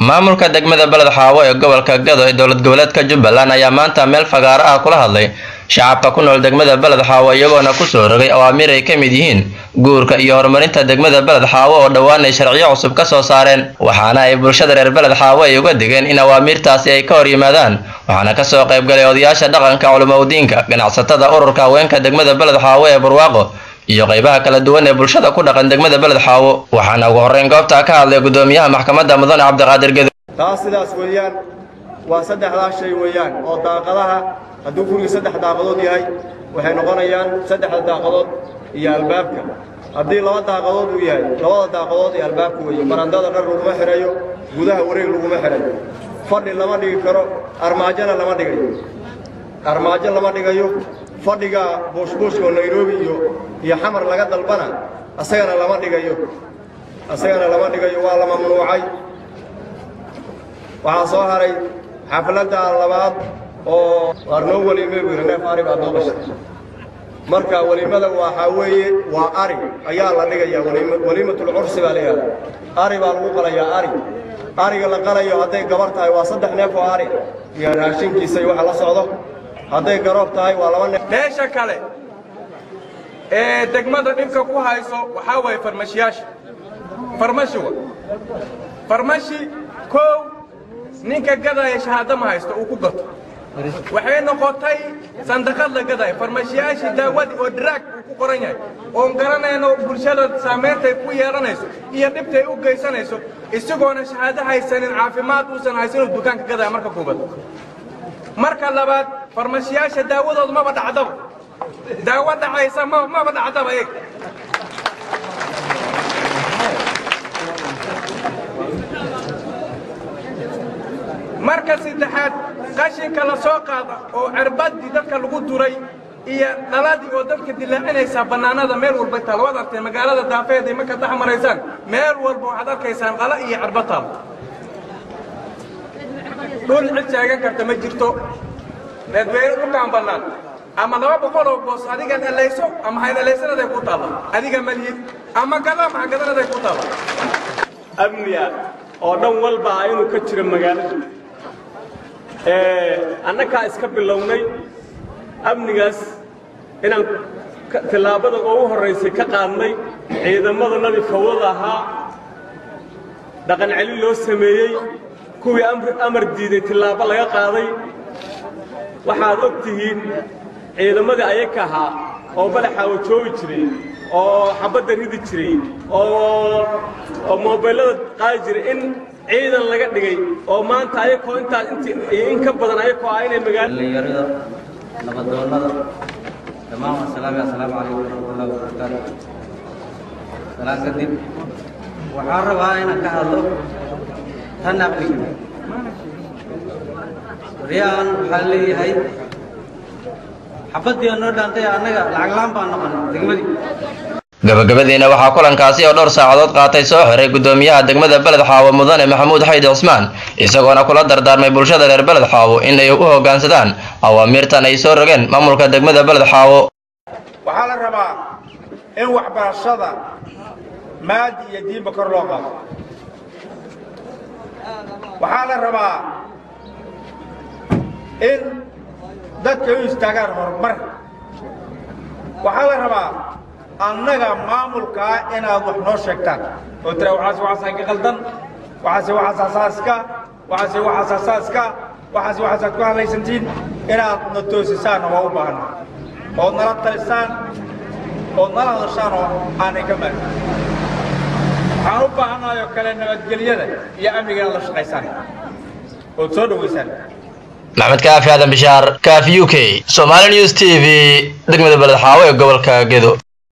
maamulka degmada beled xaawo ee gobolka gado ee dowlad goboleedka jubbaland ayaa maanta meel fagaaro ah kula hadlay shacabka ku nool degmada beled xaawo iyagoona kusoo rogay awaamiir ay ka mid yihiin guurka iyo horumarinta degmada beled xaawo oo dhowaan ay sharciyo cusub ka soo saareen waxaana ay bulshada reer beled xaawo ay uga digeen in awaamiirtaasi ay ka hor yimaadaan waxaana kasoo qaybgalay odayaasha dhaqanka culimaudiinka ganacsatada ururka haweenka degmada beled xaawo ee barwaaqo iyo qaybaha kala duwan ee bulshada ku dhaqan degmada beled xaawo waxaana ugu horreyn goobtaa ka hadlay gudoomiyaha maxkamadda mudane cabdiqaadir gedo taas sidaas weeyaan waa saddexdaas shay weeyaan oo daaqadaha hadduu guriga saddex daaqadood yahay waxay noqonayaan saddexda daaqadood iyo albaabka haddii laba daaqadood uu yahay labada daaqadood iyo albaabka weeye barandada dhar laguma xidhayo gudaha wareeg laguma xidhayo fadhi lama dhigi karo armaajona lama dhigayo armaajo lama dhigayo fadhiga buushbuushka oo nairobi iyo iyo xamar laga dalbana asagana lama dhigayo asagana lama dhigayo waa la mamnuucay waxaa soo haray xafladda labaad oo arnoo weliime buu yidhi neef ari baad noo qashay marka welimada waxaa weeye waa ari ayaa la dhigayaa weliimatul cursi baa layaha ari baa lagu qalayaa ari ariga la qalayo hadday gabar tahay waa saddex neef oo ari iyo raashinkiisa iyo waxa la socdo hadday garoob tahay waa laba neef meesha kale ee degmada dhibka ku hayso waxaa waye farmashiyaasha farmashi wa farmashi kow ninka gadaya shahaado ma haysto uu ku gato waxay noqotay sandaqad la gadaya farmashiyaashii daawadii oo diraag uu ku qoran yahay oon garanayno bulshada saameyntay ku yeelanayso iyo dhibtay u geysanayso isagoona shahaado haysanin caafimaad uusan haysanuu dukaanka gadaya marka kuubad marka labaad farmashiyaasha daawadooda maba dhacdaba daawo dhacaysa maba dhacdaba eeg marka saddexaad qashinka la soo qaada oo cirbaddii dadka lagu duray iyo dhaladii oo dadka dilaacinaysaa bannaanada meel walba taal waad artay magaalada daafeeday marka dhex maraysaan meel walba waxaad arkaysaan dhala iyo cirba taal dhul cid sheegan karta ma jirto reedweyne dhulkaan bannaan ama laba boqol oo boos adigaad elayso ama hayd elaysanadaay ku taalla adiga malihid ama gada maxa gadanaday ku taalla amniga oo dhan walba ah inuu ka jiro magaalada annagaa iska bilownay amnigaas inaan tillaabada ugu horraysay ka qaadnay ciidamadannadii fawdada ahaa dhaqan celin loo sameeyey kuwii amar diiday tillaabo laga qaaday waxaad og tihiin ciidamadii ayaka ahaa oo balaxaawa joogi jiray oo xabadda ridi jiray oo moobeellada qaadi jiray in ciidan laga dhigay oo maanta ayakoo intaas iyo in ka badan ayakoo ah inay magaalada nabadoonnada dhammaan wasalaami assalaamu calaykum waraxmatullahi wabarakaatu salaan kadib waxaan rabaa inaan ka hadlo tan amniga waryaan waxaa leeyahay xabaddii oo noo dhaantay annaga lacag laan baan noqon degmadii gabagabadiina waxaa kulankaasi oo dhowr saacadood qaatay soo xiray gudoomiyaha degmada beled xaawo mudane maxamuud xaydi cismaan isagoona kula dardaarmay bulshada reer beled xaawo in ay u hoggaansadaan awaamiirtan ay soo rogeen maamulka degmada beled xaawo waxaa la rabaa in waxbarashada maadi iyo diinba kor loo qaado waxaa la rabaa in dadka u istaagaan horumar waxaa la rabaa annaga maamulkaa inaad wax noo sheegtaan oo tira waxaase waxaasaa ka qaldan waxaase waxaas asaaska waxaase waxaas asaaska waxaase waxaasaad ku hadlaysantiin inaad na toosisaan waa u baahanna ood nala talisaan ood nala hadashaan oo aanay ka maagin waxaan u baahannahay oo kale nabadgelyada iyo amniga inaad la shaqaysaan ood soo dhowaysaan maxamed kaafi aadan bishaar kaafi u k somaali news t v degmada beled xaawo ee gobolka gedo